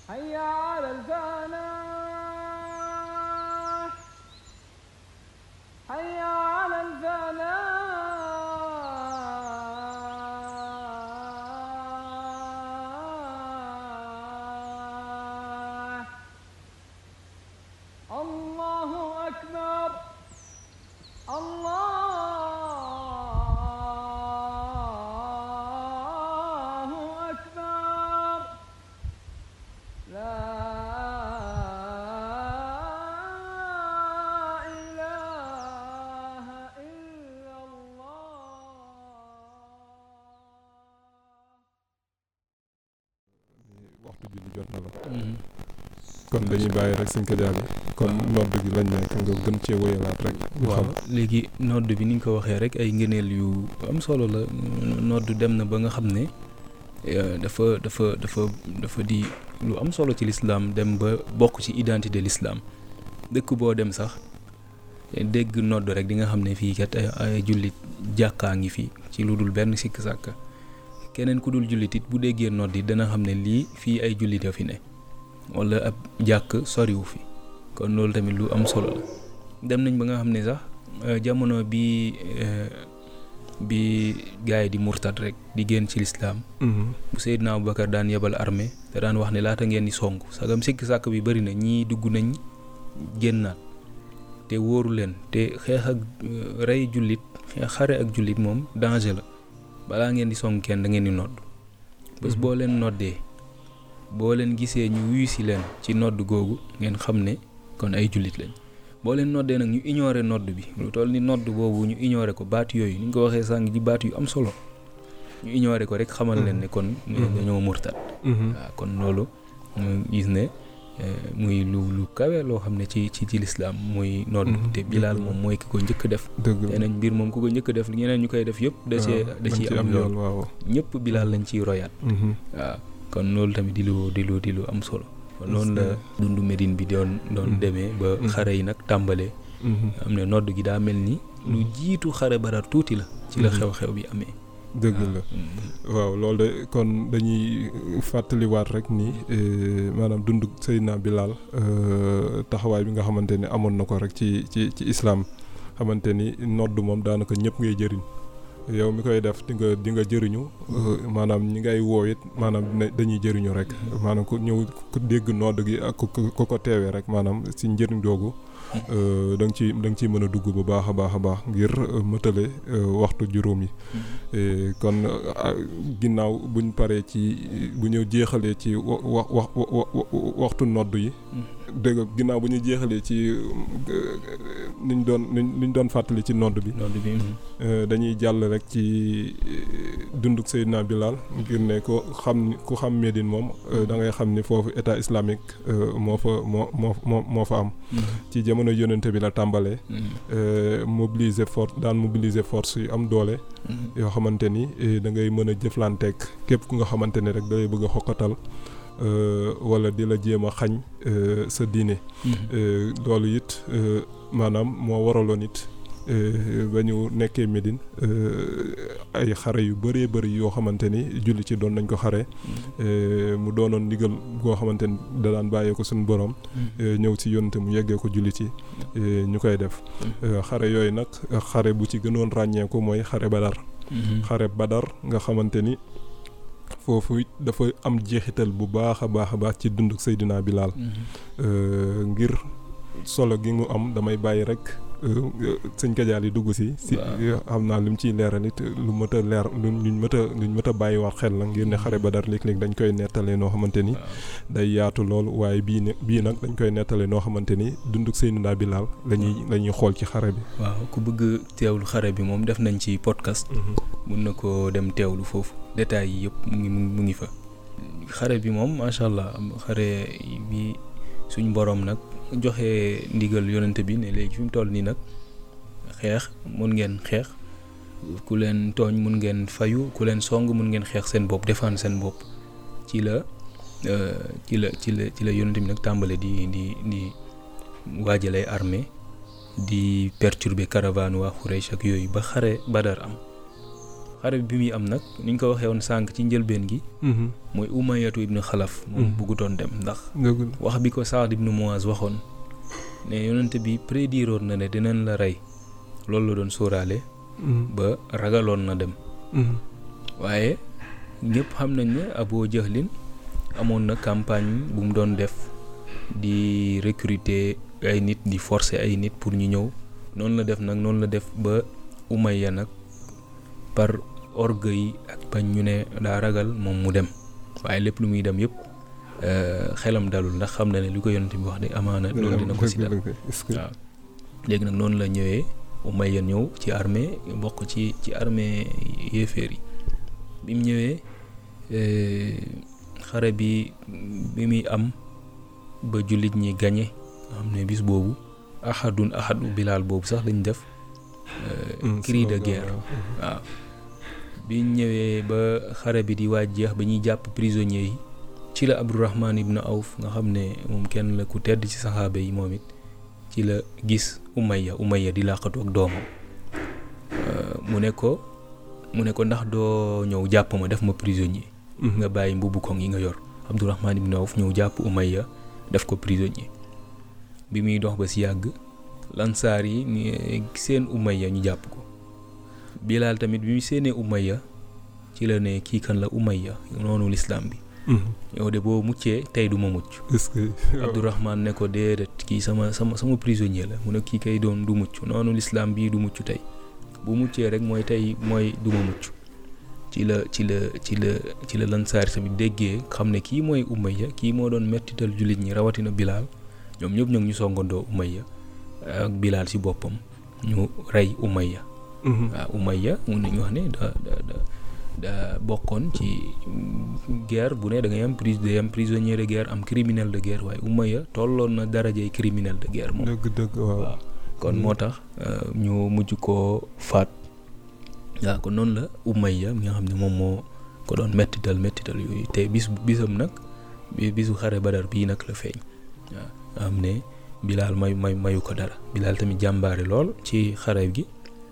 حي على الفلاح حي على الفلاح الله أكبر الله أكبر لا إله إلا الله waxtu julli jot na la kon dañuy bàyyi rek suñ ko jaabi kon nodd gi lañ nekk nga gën cee wéyalaat rek ñu waaw xam léegi nodd bi ni nga ko waxee rek ay ngëneel yu am solo la nodd dem na ba nga xam ne eh, dafa dafa dafa dafa di lu am solo ci lislaam dem ba bokk ci identité lislaam dëkk boo dem sax eh, dégg nodd rek di nga xam ne fii kat ay ay jullit jàkkaa ngi fi ci lu dul benn sikk sàkka keneen ku dul jullit it bu déggee nodd yi dana xam ne lii fii ay jullit a fi ne wala ab jàkk soriwu fi kon loolu tamit lu am solo la dem nañ ba nga xam ne sax eh, jamono bi eh, bi gars yi di murtad rek di génn ci lislaam Mhm. bu Seydina Aboubacar daan yebal armée te daan wax ne laata ngeen di song sagam sikk sàkk bi bëri na ñii dugg nañ génnaat te wóoru leen te xeex ak eh, rey jullit xeex xare ak jullit moom danger la balaa ngeen di song kenn da ngeen di nodd bés Mhm. boo leen noddee boo leen gisee ñu wuyu si leen ci nodd googu ngeen xam ne kon ay jullit lañ boo leen noddee nag ñu ignorer nodd bi lu toll ni nodd boobu ñu ignorer ko baat yooyu ni nga ko waxee sànq di baat yu am solo ñu ignorer ko rek xamal leen ne kon Mhm. dañoo murtat Mhm. waaw kon loolu ñu gis ne eh, muy lu lu kawe loo xam ne ci ci ci lislaam muy nodd Mhm. te bilaal Dëgg la. moom mooy ki ko njëkk def dëgg nee la nañ mbir moom ku ko njëkk def ñeneen ñu koy def yëpp da cee waaw, da dañ ciy ci am yool yoon waaw ñëpp bilaal lañ ciy royaat Mhm. waaw kon loolu tamit di lu di lu di lu am solo kon noonu la Est-ce dundu Médine bi doon doon Mhm. demee ba Mhm. xare yi nag tàmbalee Mhm. am ne nodd gi daa mel ni lu Mhm. jiitu xare Badar tuuti la ci la Mhm. xew-xew bi amee dëgg la Mhm. waaw loolu de kon dañuy fàttaliwaat rek ni eh, maanaam dund Seydina Bilal eh, taxawaay bi nga xamante ni amoon na ko rek ci ci ci islaam xamante ni nodd moom daanaka ñëpp ngay jëriñ yow mi koy def di nga di nga jëriñu eh, maanaam ñi ngay woo it maanaam dina- dañuy jëriñu rek maanaam ku ñëw ku dégg nodd gi ak ku ku ku ko teewee rek maanaam si njëriñ googu eh, da nga ci da nga ciy mën a dugg bu baax a baax a baax ngir eh, mëtale eh, waxtu juróom yi Eh, kon ah, ginnaaw buñ paree ci bu ñu jeexalee ci wa wa wa wa- wa- waxtu nodd yi dëgg nga ginnaaw bu ñu jeexalee ci niñ doon niñ niñ doon fàttali ci nodd bi nodd bi mhm. eh, dañuy jàll rek ci eh, dunduk Seydina Bilal ngir ne ko xam ni ku xam Médine moom eh, da ngay xam ni foofu état islamique eh, moo fa moo moo moo moo fa am Mhm. ci jamono yonente bi la tàmbalee Mhm. eh, mobiliser force daan mobiliser force yu am doole Mhm. yoo xamante ni eh, da ngay mën a jëflanteeg képp ku nga xamante ne rek da lay bëgg a xokkatal euh, wala di la jéem a xañ euh, sa diine Mhm. Euh, loolu it euh, maanaam moo waraloon it euh, ba ñu nekkee Médine euh, ay xare yu bëree bëri yoo xamante ni julli ci doon nañ ko xare euh, mu doonoon ndigal goo xamante ni da daan bàyyee ko suñu borom Mhm. euh, ñëw ci yonte mu yeggee ko julli ci euh, ñu koy def Euh, xare yooyu nag xare bu ci gënoon ràññeeku mooy xare Badar Mhm. xare Badar nga xamante ni foofu it dafa am jeexital bu baax a baax a baax ci dunduk Seydina Bilal Mhm. Euh, ngir solo gi mu am damay bàyyi rek euh, sëñ Kajaal yi dugg si si Waaw. xam naa lu mu ciy leeral it lu mët a leer lu luñ mët a luñ mët a bàyyi wax xel la ngir ne xare Badar léeg-léeg dañ koy nettalee noo xamante ni waaw day yaatu lool waaye bii ne bii nag dañ koy nettalee noo xamante ni dunduk Seydina Bilal la ñuy la ñuy xool ci xare bi waaw ku bëgg teewlu xare bi moom def nañ ci podcast mun na ko dem teewlu foofu détails yi yëpp mu ngi mu ngi fa xare bi moom macha allah am xare bi suñ boroom nag joxe ndigal yonente bi ne léegi fi mu toll nii nag xeex mun ngeen xeex ku leen tooñ mun ngeen fayu ku leen song mun ngeen xeex seen bopp défendre seen bopp ci la euh, ci la ci la ci la yonente bi nag tàmbale di di di waajal ay armée di perturber caravane waa Quraysh ak yooyu ba xare Badar am xare bi muy am nag ni ñu ko waxee woon sànq ci njëlbeen gi Mhm. mooy umayatu ibnu xalaf moom Mhm. bëggutoon dem ndax dëgg la. wax bi ko Saad ibnu Muaz waxoon ne yonent bi prédiroon na ne dinañ la rey loolu la doon sóoraale Mhm. ba ragaloon na dem Mhm. waaye ñëpp xam nañ ne Abu Jahlin amoon na campagne bu mu doon def di recruter ay nit di forcer ay nit pour ñu ñëw noonu la def nag noonu la def ba Umayya nag par orgueil ak bañ ñu ne daa ragal moom mu dem waaye lépp lu muy dem yëpp euh, xelam dalul ndax xam na ne li ko yonent bi wax de amaana loolu dina ko si dal dëgg la. est-ce que- waaw léegi nag noonu la ñëwee Umayya ñëw ci armée bokk ci ci armée yéeféer yi bi mu ñëwee eh, xare bi bi muy am ba jullit ñi gañe nga xam ne bis boobu ahadun ahadu bilaal boobu sax lañ def eh, Mhm. cri de slogan, guerre waaw. waaw bi ñu ñëwee ba xare bi di waaj jeex ba ñuy jàpp prisonniers yi ci la Abdourahman ibn Awf nga xam ne moom kenn la ku tedd ci saxaaba yi moom it ci la gis Umayya Umayya di làqatu ak doomam Euh, mu ne ko mu ne ko ndax doo ñëw jàpp ma def ma prisonnier Mhm. nga bàyyi mbubu koŋ yi nga yor Abdourahman ibn Awf ñëw jàpp Umayya def ko prisonnier bi muy dox ba si yàgg lansaar yi ni seen Umayya ñu jàpp ko Bilaal tamit bi mu séenee Umayya ci la ne kii kan la Umayya noonu lislaam bi Mhm. yow de boo muccee tey du ma mucc est-ce que. Abdourahman ne ko déedéet kii sama sama sama prisonnier la mu ne kii kay doon du mucc noonu lislaam bii du mucc tey bu muccee rek mooy tey mooy du ma mucc ci la ci la ci la ci la lansaar tamit déggee xam ne kii mooy Umayya kii moo doon mettital jullit ñi rawatina Bilaal ñoom ñëpp nag ñu songandoo Umayya ak Bilaal ci boppam ñu rey Umayya Mhm. waaw Umayya mun nañu wax ne da da da da bokkoon ci mm, guerre bu ne da ngay am prise day am prisonnier de guerre am criminel de guerre waaye Umayya tolloon na darajay criminel de guerre moom dëgg dëgg waaw. waaw kon moo tax euh, ñu mujj koo faat waaw kon noonu la Umayya mi nga xam ne moom moo ko doon mettital mettital yooyu te bis bisam nag bi bisu xare Badar bii nag la feeñ waaw nga xam ne Bilaal may may mayu ko dara Bilaal tamit jàmbaare lool ci xare gi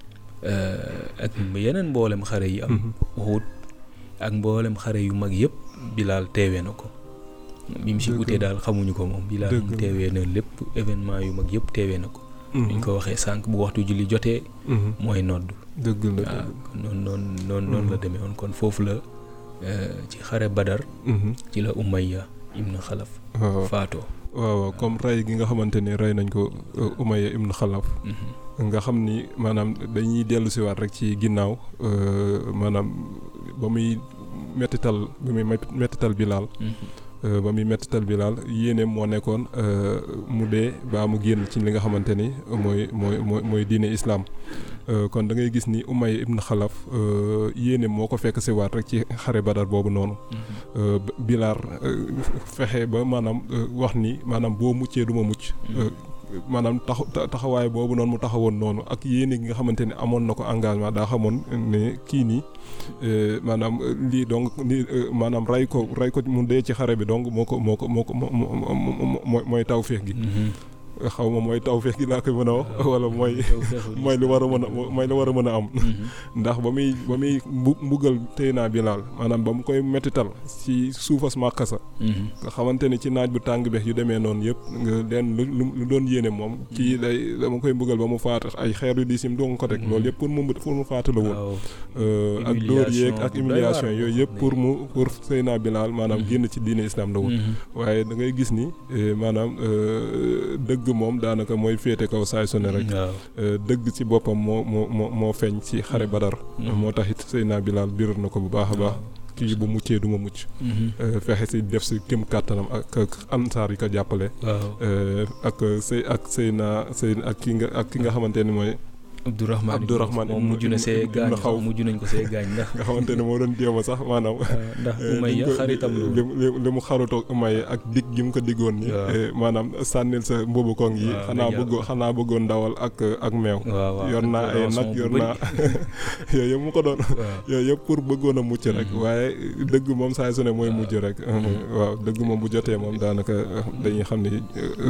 euh, ak yeneen mboolem xare yi am Mhm. Uhud ak mboolem xare yu mag yëpp Bilaal teewee na ko bi mu si Dëgg utee la. daal xamuñu ko moom Bilaal Dëgg moom la. teewee na lépp événement yu mag yëpp teewee na ko Mhm. ni ñu ko waxee sànq bu waxtu julli jotee Mhm. mooy nodd dëgg la waaw dëgg. kon noonu noonu noonu noonu la Mhm. demee woon kon foofu la euh, ci xare Badar Mhm. ci la Umayya ibn Xalaf waaw faatoo waaw waaw comme rey gi nga xamante ni rey nañ ko euh, Umayya ibn Xalaf Mhm. nga xam ni maanaam dañuy dellu si waat rek ci ginnaaw euh, maanaam ba muy mettital ba muy met- mettital Bilaal Mhm. euh, ba muy mettital Bilaal yéeneem moo nekkoon euh, mu dee baa mu génn ci li nga xamante ni mooy mooy mooy mooy diine islaam Euh, kon da ngay gis ni Umayya ibn Xalaf euh, yéeneem moo ko fekk si waat rek ci xare Badar boobu noonu Mhm. euh, B- Bilaal euh, fexe ba maanaam euh, wax ni maanaam boo muccee du ma mucc euh, maanaam tax ta- taxawaay boobu noonu mu taxawoon noonu ak yéene gi nga xamante ne amoon na ko engagement daa xamoon ne kii nii euh, maanaam euh, lii donc nii euh, maanaam rey ko rey ko mu dee ci xare bi donc moo ko moo ko moo ko moo moo moo mooy mooy tawféex gi Mhm. xaw ma mooy tawféex gi laa koy mën a wax wala mooy Yow feexul mooy lu war a mën a mooy lu war a mën a am Mhm. ndax ba muy ba muy mbu- mbugal téye naa Bilaal maanaam ba mu koy mettital ci suufas màkkasa Mhm. nga xamante ni ci naaj bu tàng beex yu demee noonu yëpp nga leen lu lu- lu doon yéene moom kii day dama koy mbugal ba mu faat ay xeer yu diis yi mu doon ko teg Mhm. loolu yëpp pour mu pour mu faatu la woon waaw Euh, ak dóor yeeg Humiliation ak bu doy humiliation waar yooyu boo yëpp xam pour ne- mu pour Seyna Bilaal maanaam Mhm. génn ci diine islam la woon Mhm. waaye da ngay gis ni eh, maanaam euh, dëgg moom daanaka mooy féete kaw saay su ne rek waaw Euh, dëgg ci boppam moo moo moo moo feeñ ci xare Mhm. Badar Mhm. moo tax it Seyna Bilaal biral na ko bu baax a baax waaw. kii bu muccee du ma mucc Mhm. Euh, fexe si def si kem kàttanam ak ak ansaar yi ko jàppale waaw Euh, ak sëy ak Seyna Seyna ak ki nga ak ki nga xamante ni mooy Abdourahman Abdourahman moom ibnu- mujj na see ibnu- gaañ ibnu Xawf. mujj nañ ko see gaañ ndax nga xamante ne moo doon jéem a sax maanaam ndax eh, Umayya liñ ko- xaritam la li woon li li mu xarutoo Umayya ak dig gi mu ko diggoon ni Waaw. eh, maanaam sànnil sa mbubu koŋ yi Waaw, xanaa dañuy- bëggoon xanaa bëggoon ndawal ak ak meew waaw waaw yor naa ay rançon nag bu yor bëri. naa yooyu yëpp mu ko doon waaw yooyu yëpp pour bëggoon a mucc rek Mhm. waaye dëgg moom saa su ne mooy mujj rek waaw dëgg moom bu jotee moom daanaka dañuy xam ni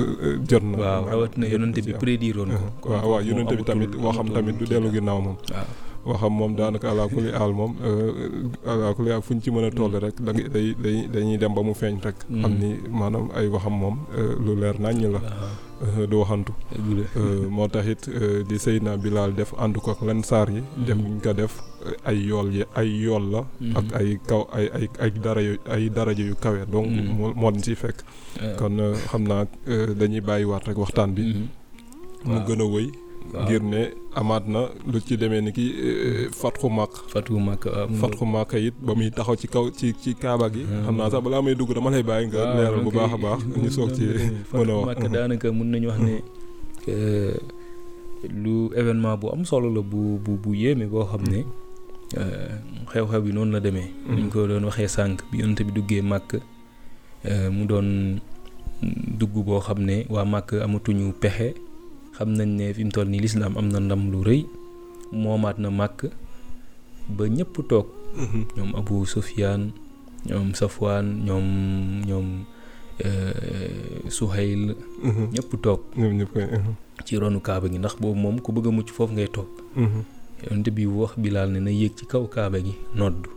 jot na waaw rawatina yonante bi prédiroon ko kon waaw waaw kooku moom yonente bi tamit amatul- waxam amatul tamit du kii dellu daal. ginnaaw moom waaw waxam moom daanaka ala kulli aal moom ala kulli aal fu ñu ci mën a toll rek da ngay day day dañuy dem ba mu feeñ rek. xam ni maanaam ay waxam moom lu leer naññ la. du waxantu. moo tax it di Seydina Bilal def ànd ko ak lan saar yi. def ñu ko def ay yool yi ay yool la. ak ay kaw ay ay ay dara yu ay daraja yu kawe. donc moo moo leen ciy fekk. kon xam naa dañuy bàyyiwaat rek waxtaan bi. mu gën a wëy. ngir ne amaat na lu ci demee ni ki fatxu màkk fatxu màkk fatxu màkk it ba muy taxaw ci kaw ci ci kaaba gi xam naa sax balaa may dugg dama lay bàyyi nga leeral bu baax a baax ñu soog ci mën a wax màkk daanaka mun nañu wax ne lu événement bu am solo la bu bu bu yéeme boo xam ne xew-xew bi noonu la demee ñu ko doon waxee sànq bi yonent bi duggee màkk mu doon dugg boo xam ne waa màkk amatuñu pexe xam nañ ne fi mu toll nii lislaam am na ndam lu rëy moomaat na màkk ba ñëpp toog ñoom Abu Sufyaan ñoom Safwaan ñoom ñoom Suhayl ñëpp toog ci ronu kaaba gi ndax boobu moom ku bëgg a mucc foofu ngay toog yonent bi wax Bilaal ne na yéeg ci kaw kaaba gi nodd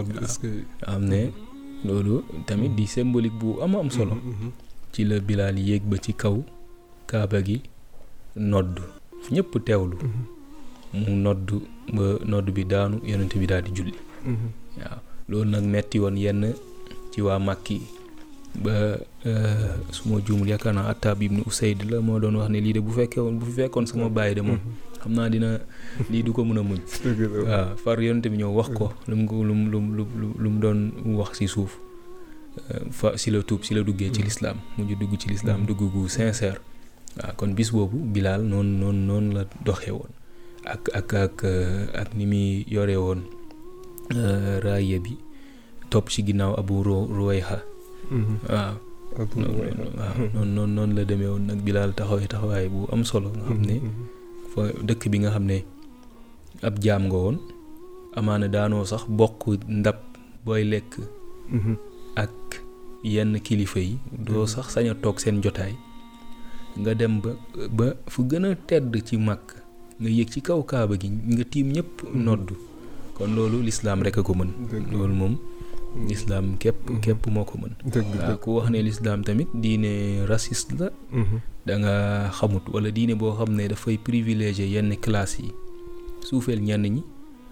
am ne loolu tamit di symbolique bu am am solo ci la Bilaal yéeg ba ci kaw kaaba gi nodd ñëpp teewlu mu nodd ba nodd bi daanu yonent bi daal di julli waaw loolu nag metti woon yenn ci waa Màkki ba su ma juumul yaakaar naa Attaab ibnu Usayd la moo doon wax ne lii de bu fekkee woon bu fi fekkoon sama bàyyi de moom xam naa dina lii du ko mën a muñ waaw far yonent bi ñëw wax ko lu mu lu mu lu lu mu doon wax ci suuf fa si la tuub si la duggee ci lislaam mujj dugg ci lislaam dugg gu sincère waaw kon bis boobu Bilaal noonu noonu noonu la doxee woon ak ak ak ak ni muy yore woon raaya bi topp ci ginnaaw Abu Ruwayha waaw waaw noonu noonu noonu la demee woon nag Bilaal taxawee taxawaay bu am solo nga xam ne fa dëkk bi nga xam ne ab jaam nga woon amaana daanoo sax bokk ndab booy lekk ak yenn kilifa yi doo sax sañ a toog seen jotaay nga dem ba ba fu gën a tedd ci màkk nga yéeg ci kaw kaaba gi nga tiim ñëpp noddu kon loolu lislaam rek a ko mën loolu moom lislaam képp képp moo ko mën waaw ku wax ne lislaam tamit diine raciste la da nga xamut wala diine boo xam ne dafay privilégié yenn classe yi suufeel ñenn ñi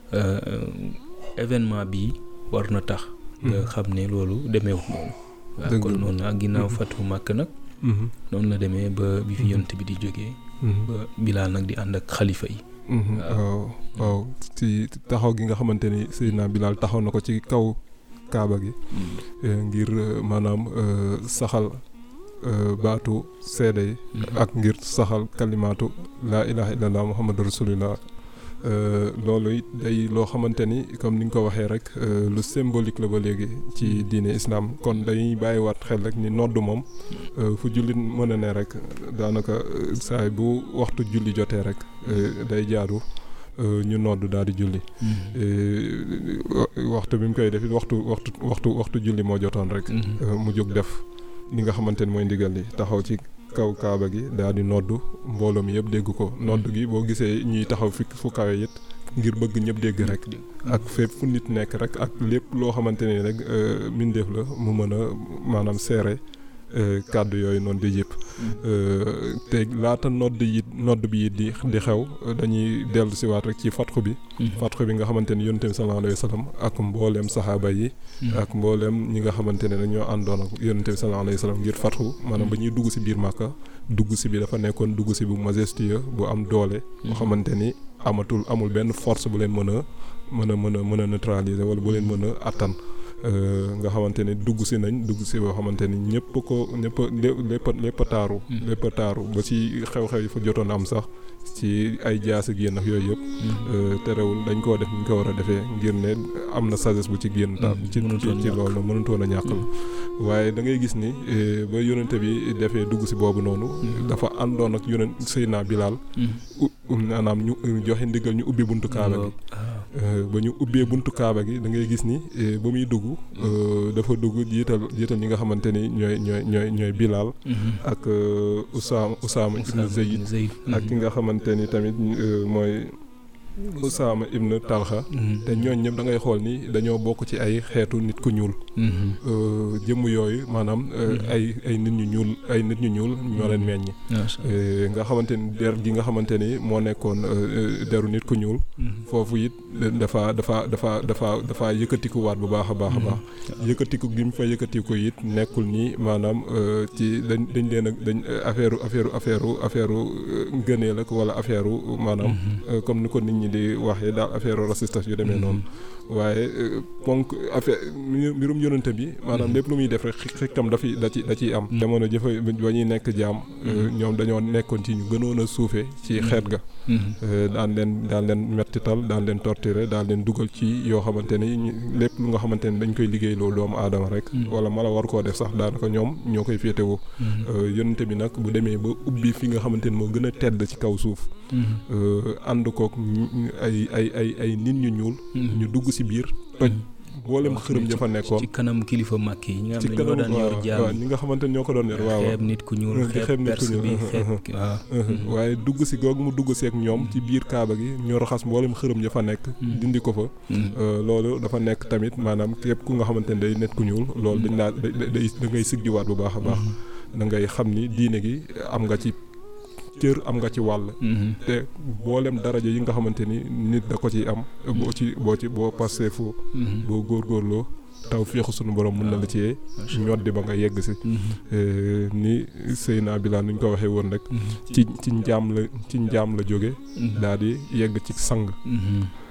événement bii war na tax nga xam ne loolu demeewut noonu waaw kon noonu ak ginnaaw fatu màkk nag noonu la demee ba bi fi yont bi di jógee ba bilaal nag di ànd ak xalifa yi waaw waaw ci taxaw gi nga xamante ni Seydina Bilaal taxaw na ko ci kaw kaaba gi ngir maanaam saxal baatu seede yi ak ngir saxal kalimaatu laa ilaha illallah muhammadu rasulillah loolu it day loo xamante ni comme ni nga ko waxee rek lu symbolique la ba léegi ci diine islam kon dañuy bàyyiwaat xel rek ni nodd moom fu jullit mën a ne rek daanaka saay bu waxtu julli jotee rek day jaadu ñu nodd daal di julli waxtu bi mu koy def waxtu waxtu waxtu waxtu julli moo jotoon rek mu jóg def li nga xamante ni mooy ndigal li taxaw ci kaw kaaba gi daal di nodd mbooloo mi yëpp dégg ko nodd gi boo gisee ñuy taxaw fi fu kawe it ngir bëgg ñëpp dégg rek ak fépp fu nit nekk rek ak lépp loo xamante ni rek mbindeef la mu mën a maanaam seere kàddu yooyu noonu di yëpp te laata nodd yi nodd bi it di di xew dañuy dellu si waat rek ci fatxu bi fatxu bi nga xamante ni yonent bi sallallahu alayhi wa sallam ak mbooleem saxaaba yi ak mbooleem ñi nga xamante ne dañoo àndoon ak yonent bi sallallahu alayhi wa sallam ngir fatxu maanaam ba ñuy dugg si biir Màkka dugg si bi dafa nekkoon dugg si bu majestueux bu am doole boo xamante ni amatul amul benn force bu leen mën a mën a mën a mën a neutraliser wala bu leen mën a attan nga xamante ni dugg si nañ dugg si boo xamante ni ñëpp ko ñëpp lépp lépp a taaru lépp a taaru ba ci xew-xew yi fa jotoon am sax ci ay jaas ak yéen ak yooyu yëpp terewul dañ koo def ñu ko war a defee ngir ne am na sagesse bu ci génn ta ci ci loolu mënutoon a ñàkk la waaye da ngay gis ni ba yonente bi defee dugg si boobu noonu dafa àndoon ak yonent Seydina Bilaal maanaam ñu joxe ndigal ñu ubbi buntu kaaba gi ba ñu ubbee buntu kaaba gi da ngay gis ni ba muy dugg dafa dugg jiital jiital ñi nga xamante ni ñooy ñooy ñooy ñooy Bilaal ak Usaama Usaama ibn Zayd ak ki nga xamante ni tamit mooy Usaama ibn Talha te ñooñ ñëpp da ngay xool ni dañoo bokk ci ay xeetu nit ku ñuul Euh, jëmm yooyu maanaam euh, Mhm. ay ay nit ñu ñuul ay nit ñu ñuul ñoo leen meññ Euh, nga xamante ni der gi nga xamante ni moo nekkoon euh, euh, deru nit ku ñuul foofu it dafa dafa dafa dafa dafa yëkkatikuwaat bu baax a baax a baax yëkkatiku gi mu fa yëkkatiku it nekkul ni maanaam euh, ci dañ dañ leen a dañ affaire affaire affaire affaire ngëneel ak wala affaire maanaam euh, comme ni ko nit ñi di waxee daal affaire raciste yu demee noonu waaye euh, ponk affaire mbi- mbirum yonente bi maanaam lépp lu muy def rek xi- xikam dafi da ci da ciy am Mhm. jamono jëfa ba ñuy nekk jaam euh, ñoom dañoo nekkoon ci ñu gënoon a suufe ci xeet ga Euh, daan leen daan leen mettital daan leen torturer daan leen dugal ci yoo xamante ni ñu- lépp lu nga xamante ni dañ koy liggéey loolu doomu aadama rek Mm. wala mala war koo def sax daanaka ñoom ñoo koy féetewoo Euh, yonente bi nag bu demee ba ubbi fi nga xamante ni moo gën a tedd ci kaw suuf euh, ànd kook ñu- ay ay ay ay nit ñu ñuul ñu dugg si biir toj boolem xërëm ja fa nekkoon ci kanam kilifa màkk yi ñi nga ci xam ne ñoo daan yor waaw jaam waaw ñi nga xamante ni ñoo ko doon yor waaw xeeb nit ku ñuul Di xeeb xeeb nit ku perse bi ñuul. xeeb waaw Mhm. waaye dugg si googu mu dugg seek ñoom ci biir kaaba gi ñu raxas mboolem xërëm ja fa nekk Mm. dindi ko fa Mhm. Euh, loolu dafa nekk tamit maanaam képp ku nga xamante ne day nit ku ñuul loolu dañ laa da da da ngay siggiwaat bu baax a baax da ngay xam ni diine gi am nga ci cër am nga ci wàll Mhm. te mboolem daraja yi nga xamante ni nit da ko ciy am boo ci boo ci boo passé fu Mhm. boo góorgóorloo taw féexu sunu borom mun na la ci Macha Allah. ñoddi ba nga yegg si Mhm. Euh, ni Seyna Bilal nuñ ko waxee woon rek Mhm. ci ci njaam la ci njaam la jóge Mhm. daal di yegg ci sang Mhm.